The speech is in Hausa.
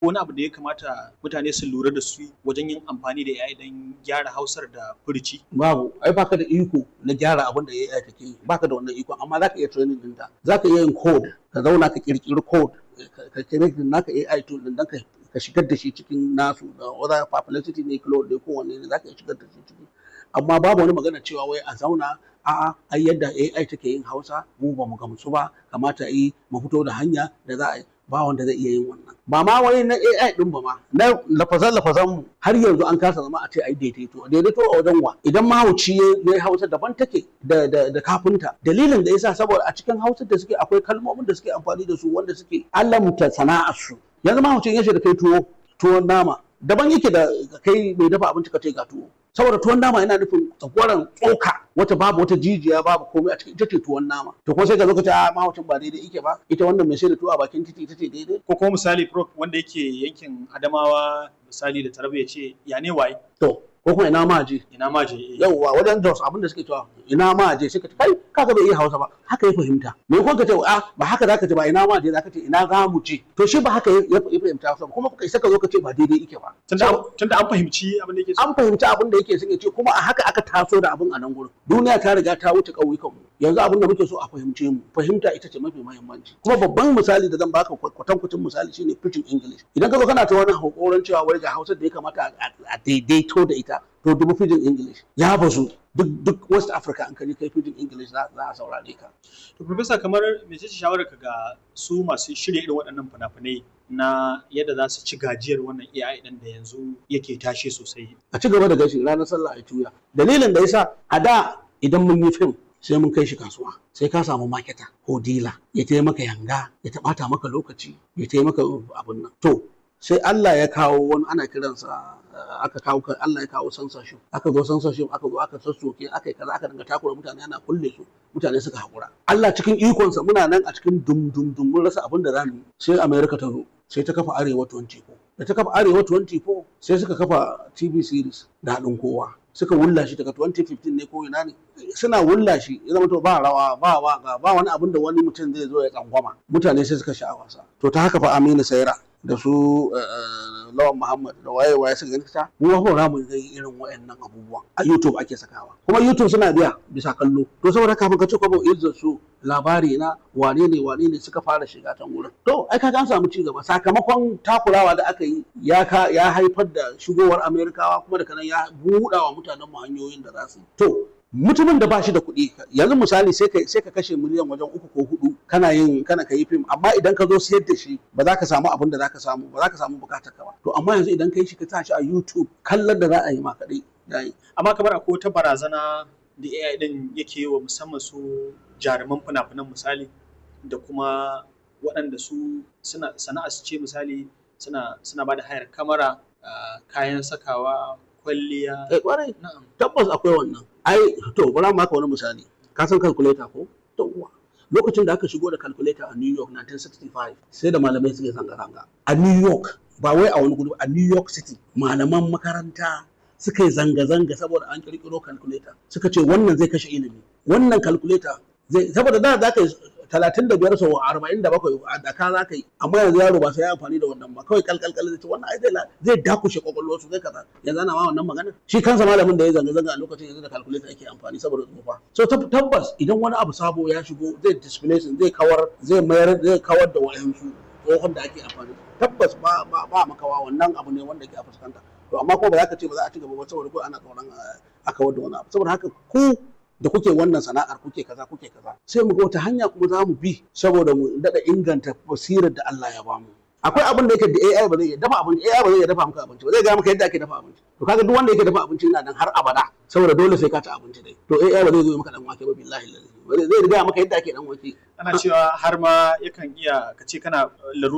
wani abu da ya kamata mutane su lura da su wajen yin amfani da AI don gyara Hausar da furici babu ai baka da iko na gyara abin da AI take yi baka da wannan iko amma zaka iya training din ta zaka iya yin code ka zauna ka kirkiri code ka create naka AI tool din dan ka ka shigar da shi cikin nasu da whether publicity ne cloud ne ko wanne ne zaka iya shigar da shi ciki amma babu wani magana cewa wai a zauna a'a ai yadda AI take yin Hausa mu ba mu gamsu ba kamata yi mu fito da hanya da za a yi ba wanda zai iya yin wannan ba ma wai na AI din ba ma na lafazan lafazan mu har yanzu an kasa zama a ce ai daidaito daidaito a wajen wa idan mahauci ya Hausa daban take da da da kafinta dalilin da yasa saboda a cikin Hausa da suke akwai kalmomin da suke amfani da su wanda suke alamta sana'ar su yanzu mahaucin ya da kai tuwo tuwon nama daban yake da kai mai dafa abinci ka ce ga tuwo saboda tuwon nama yana nufin tsakwaran tsoka wata babu wata jijiya babu komai a cikin ita ce tuwon nama to ko sai ka zo ka ce a mahaucin ba daidai yake ba ita wannan mai sai da tuwo a bakin titi ita ce daidai ko kuma misali prof wanda yake yankin Adamawa misali da Taraba ya ce ya ne waye to ko kuma ina ma je ina ma je eh. yauwa wajen Jos abinda suke cewa ina ma je suka ce kai kaga bai iya Hausa ba haka ya fahimta me ko ka ce a ba haka zaka ce ba ina ma je zaka ce ina za mu je to shi ba haka ya ya fahimta Hausa ba kuma kai saka zo ka ce ba daidai yake ba tunda tunda an fahimci abin da yake so an fahimci abin da yake son ya ce kuma a haka aka taso da abin a nan gurin duniya ta riga ta wuce ƙauyukan mu yanzu abin da muke so a fahimce mu fahimta ita ce mafi muhimmanci kuma babban misali da zan baka kwatankwacin misali shine pidgin english idan ka zo kana ta wani hakoran cewa wai ga hausa da ya kamata a daidaito da ita to dubu pidgin english ya bazu duk duk west africa an kaji kai pidgin english za a saurare ka to professor kamar mece ce shawarar ka ga su masu shirya irin waɗannan fina-finai na yadda za su ci gajiyar wannan AI ɗin da yanzu yake tashe sosai a ci gaba da gashi ranar sallah a tuya dalilin da yasa a da idan mun yi fim sai mun kai shi kasuwa sai ka samu maketa ko dila ya taya maka yanga ya taɓata maka lokaci ya taya maka abun nan to sai Allah ya kawo wani ana kiransa aka kawo Allah ya kawo censorship aka zo censorship aka zo aka sassoke aka yi kaza aka dinga takura mutane ana kulle su mutane suka haƙura Allah cikin ikonsa muna nan a cikin dum dum dum mun rasa abin da za mu yi sai America ta zo sai ta kafa Arewa 24 da ta kafa Arewa 24 sai suka kafa TV series da haɗin kowa suka wulla shi daga 2015 ne ko ina ne suna wulla shi ya zama to ba rawa ba waka ba wani abin da wani mutum zai zo ya tsangwama mutane sai suka sha wasa to ta haka fa Aminu Saira da su Lawan Muhammad da waye waye suka gani ta mu ba ra mu ga irin wayannan abubuwan a YouTube ake sakawa kuma YouTube suna biya bisa kallo to saboda kafin ka ce kwabo izzar su labari na wane ne wane ne suka fara shiga can wurin to ai kaga an samu ci gaba sakamakon takurawa da aka yi ya ka ya haifar da shigowar Amerikawa kuma da kanan ya buɗa wa mutanen mu hanyoyin da za su yi to mutumin da ba shi da kuɗi yanzu misali sai ka sai ka kashe miliyan wajen uku ko hudu kana yin kana ka yi fim amma idan ka zo sayar da shi ba za ka samu abin da za ka samu ba za ka samu bukatar ka ba to amma yanzu idan ka yi shi ka sa shi a YouTube kallon da za a yi ma kaɗai yayi amma kamar akwai wata barazana da AI din yake yi wa musamman su jaruman fina-finan misali da kuma waɗanda su suna sana'a su ce misali suna suna ba da hayar kamara kayan sakawa kwalliya eh kwarai na'am tabbas akwai wannan ai to bari mu maka wani misali ka san calculator ko to lokacin da aka shigo da calculator a New York 1965 sai da malamai suke zanga-zanga a New York ba wai a wani gudu a New York City malaman makaranta suka yi zanga-zanga saboda an kirkiro calculator suka ce wannan zai kashe ilimi wannan calculator zai saboda da za ka yi talatin da biyar sau arba'in da bakwai a daka za ka yi amma yanzu yaro ba sai ya amfani da wannan ba kawai kalkalkal zai ce wannan ai zai zai dakushe kwakwalwar su zai kaza yanzu ana ma wannan magana shi kansa malamin da ya zanga zanga a lokacin yanzu da calculator ake amfani saboda tsufa so tabbas idan wani abu sabo ya shigo zai displacing zai kawar zai mayar zai kawar da wayansu tsohon da ake amfani tabbas ba ba ba makawa wannan abu ne wanda ke a fuskanta to amma ko ba za ka ce ba za a ci gaba ba saboda ko ana tsoron a kawar da wani abu saboda haka ku da kuke wannan sana'ar kuke kaza kuke kaza sai mu ga wata hanya kuma za mu bi saboda mu daɗa inganta basirar da Allah ya bamu akwai abin da yake da AI ba zai iya dafa abinci AI ba zai iya dafa maka abinci ba zai ga maka yadda ake dafa abinci to kaga duk wanda yake dafa abinci yana nan har abada saboda dole sai ka ci abinci dai to AI ba zai zo maka dan wake ba billahi lazi zai riga maka yadda ake dan wake ana cewa har ma yakan iya ka ce kana laru